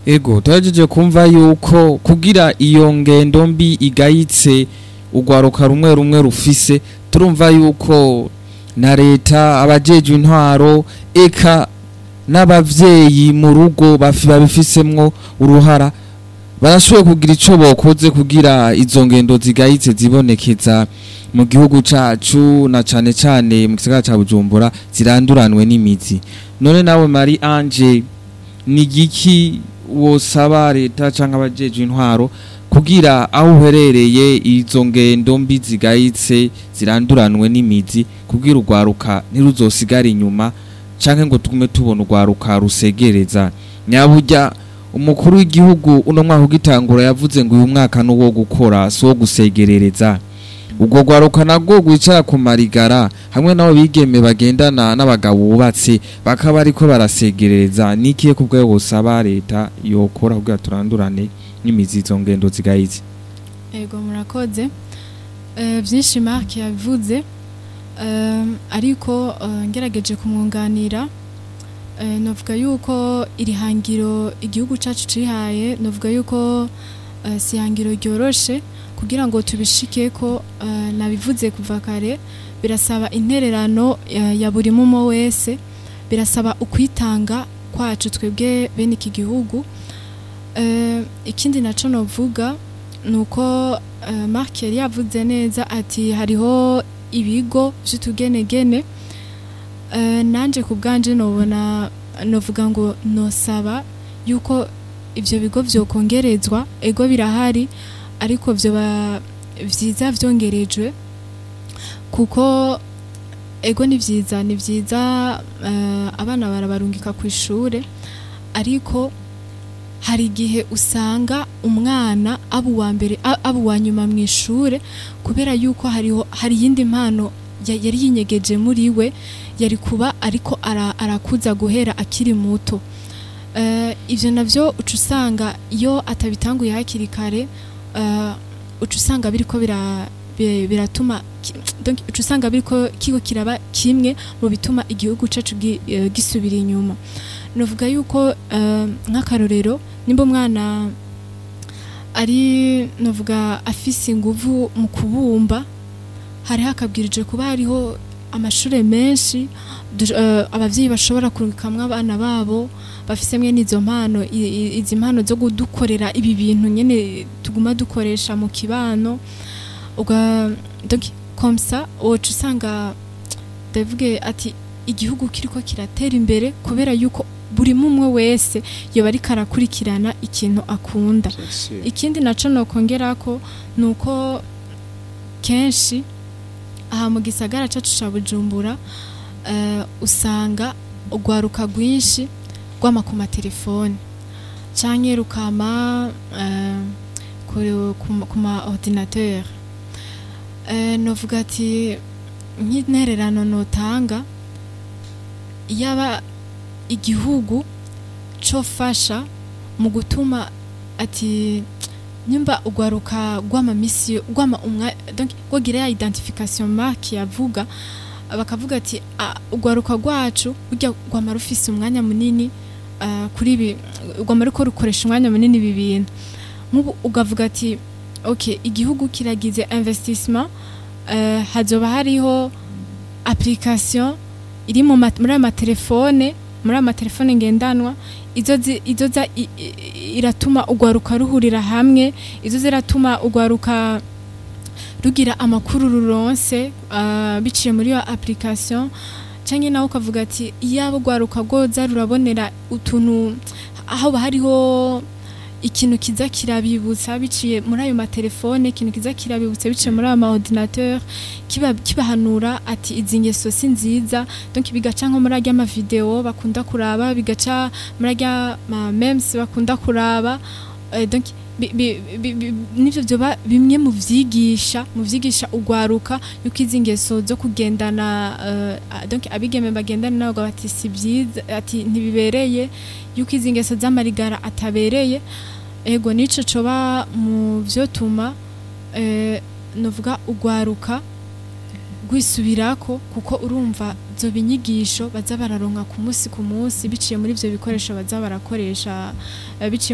ego turagejeje kumva yuko kugira iyo ngendo mbi igayitse urwaruka rumwe rumwe rufise turumva yuko na leta abajejwe intwaro eka n'abavyeyi mu rugo bafi- babifisemwo uruhara barashoboye kugira ico bokoze kugira izo ngendo zigayitse zibonekeza mu gihugu cacu na cane cane mu gisagara ca Bujumbura ziranduranwe n'imizi none nawe Marie Ange ni igiki wosaba leta canke abajejwe intwaro kugira aho uherereye izo ngendo mbi zigayitse ziranduranwe n'imizi kugira urwaruka ntiruzosigare inyuma canke ngo tugume tubona urwaruka rusegereza nyaburya umukuru w'igihugu uno mwaka ugitangura yavuze ngo uyu mwaka ni uwo gukora si uwo gusegerereza ubwo rwaruka nabwo rwicara ku marigara hamwe n'abo bigeme bagendana n'abagabo bubatse bakaba ariko barasegerereza n'ikihe ku bwayo busaba leta yokora kugira turandurane n'imizi izo ngendo zigayitse ego murakoze Eh, byinshi mark yabivuze Eh, ariko eh, ngerageje kumwunganira eh, novuga yuko iri hangiro igihugu cyacu cihaye novuga yuko eh, si ihangiro ryoroshe kugira ngo tubishike ko eh, nabivuze kuva kare birasaba intererano ya, ya buri mumo wese birasaba ukwitanga kwacu twebwe bene iki gihugu Eh, ikindi naco novuga nuko uh, Mark yari yavuze neza ati hariho ibigo vy'utugenegene uh, nanje ku bwanje nobona novuga ngo nosaba yuko ivyo bigo vyokongerezwa ego birahari ariko vyoba vyiza vyongerejwe kuko ego ni vyiza ni vyiza uh, abana barabarungika ku ishure ariko hari igihe usanga umwana aba uwa mbere a- aba uwa nyuma mu ishure kubera yuko hariho hari iyindi mpano ya- yari yinyegeje muri we yari kuba ariko ara- arakuza guhera akiri muto Eh, ivyo navyo uca usanga iyo atabitanguye hakiri kare eh, uca usanga biriko bira- bi- biratuma ki- donc uca usanga biriko kiko kiraba kimwe mu bituma igihugu cacu gi- eh, gisubira inyuma novuga yuko eh, nk'akarorero nimba umwana ari novuga afise inguvu mu kubumba hari hakabwirije kuba hariho amashure menshi du- eh, abavyeyi bashobora kurukamwo abana babo bafise mwene izo mpano i- i- izi mpano zo kudukorera ibi bintu nyene tuguma dukoresha mu kibano uga donc comme ça woca usanga ndavuge ati igihugu kiriko kiratera imbere kubera yuko buri mumwe wese yoba ariko arakurikirana ikintu akunda ikindi naco nokongerako nuko kenshi aha mu gisagara cacu ca bujumbura eh, usanga urwaruka rwinshi rwama ku matelefone canke rukama eh, ku- ku- ku ma ordinateur Eh, novuga ati nk'intererano notanga yaba igihugu cofasha mu gutuma ati nyumba ugwaruka gwama misi gwama umwa donc gwagira ya identification mark yavuga bakavuga ati "Ah, ugwaruka rwacu burya gwama rufise umwanya munini ah, kuri ibi gwama ruko rukoresha umwanya munini ibi bintu nk'ubu ugavuga ati ok igihugu kiragize investissement eh, hazoba hariho application iri mu ma- muri aya matelefone muri aya matelefone ngendanwa izo zi- izo za i- i- iratuma ugwaruka ruhurira hamwe izo ziratuma ugwaruka rugira amakuru ruronse ah, biciye muri iyo application canke nawe ukavuga ati iyaba ugwaruka rwoza rurabonera utuntu aho hariho ikintu kiza kirabibutsa biciye muri ayo matelefone ikintu kiza kirabibutsa biciye muri ayo maordinateur kiba kibahanura ati izi ngeso si nziza donc bigaca nko muri arya mavideo bakunda kuraba bigaca muri arya ma memes bakunda kuraba eh, donc bi- bi- bi- bi- nivyo vyoba bimwe mu vyigisha mu vyigisha ugwaruka yuko izi ngeso zo kugendana eh, ah, donc abigeme bagendana nabo bati si byiza ati ntibibereye yuko izi ngeso z'amarigara atabereye ego nico coba mu vyotuma eh, novuga ugwaruka rwisubirako kuko urumva zo binyigisho baza bararonka ku munsi ku munsi biciye muri ivyo bikoresho baza barakoresha eh, biciye